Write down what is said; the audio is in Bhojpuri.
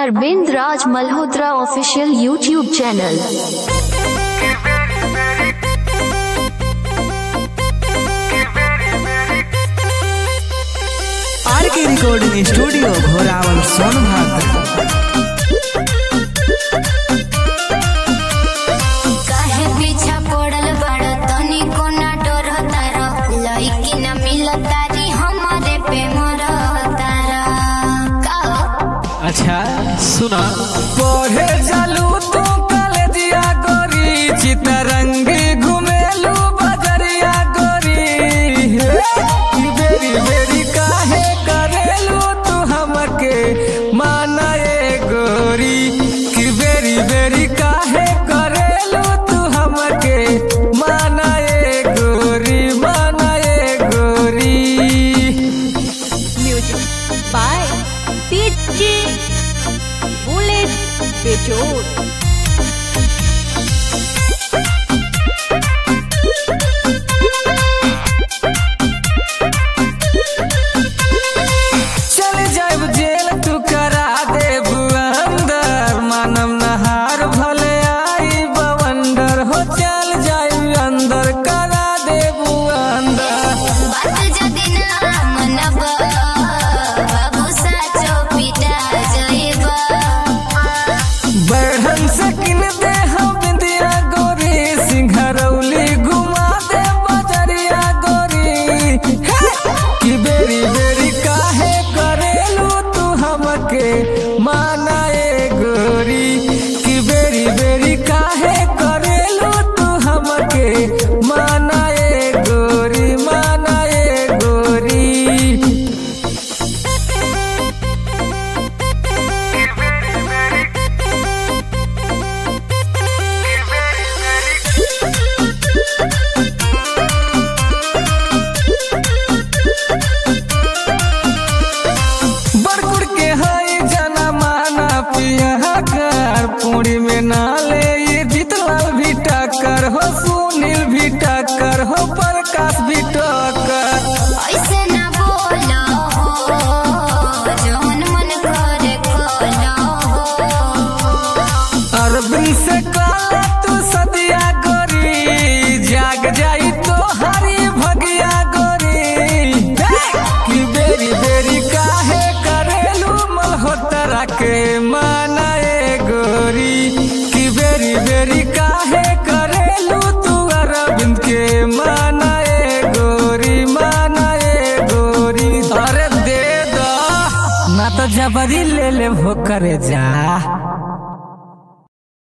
Arvind Raj Malhotra official YouTube channel R K recording studio Ghorawal Sonbhadra काहे पीछा पड़ल बड़ तनी कोना डर तारा लइकी न मिलतारी हमारे पे मर तारा का अच्छा सुना पढ़े जालू तू कॉलेजिया गोरी चितरंगी घुमेलू बजरिया गोरी हे, बेरी बेरी काहे करेलू तू हमके माना ए गोरी कि बेरी बेरी काहे करेलू तू हमके माना ए गोरी माना ए गोरी म्यूजिक बाय डीजे बुलेट बेजोड़ चल जाब जेल तू करा देब अंदर मानव नहार भले आई बवंडर हो चल जाब अंदर करा देब अंदर बात जदी ना मनब बाबू साचो पिटा जइबा बढ़न से किन दे हम बिंदिया गोरी सिंघरौली घुमा दे बजरिया गोरी हे! कि बेरी बेरी काहे करेलू तू हमके माना ए गोरी कि बेरी बेरी काहे करेलू तू हमके माना ए गोरी माना ए गोरी बरकुड़ के हई जना माना पिया कर पूरी में नाले ये जीतलाल भी टक्कर हो सुनील भी टक्कर हो प्रकाश भी टक्कर ऐसे ना बोलो हो जौन मन करे खोलो हो अरबिन से काला तू सदिया गोरी जाग जाई तो हरी भगिया गोरी हे! कि बेरी बेरी काहे करेलू मल्होत्रा के माना ए गोरी कि बेरी बेरी काहे करेलू तू अरविंद के माना ए गोरी माना ए गोरी अरे दे दो ना तो जबरी ले ले भो करे जा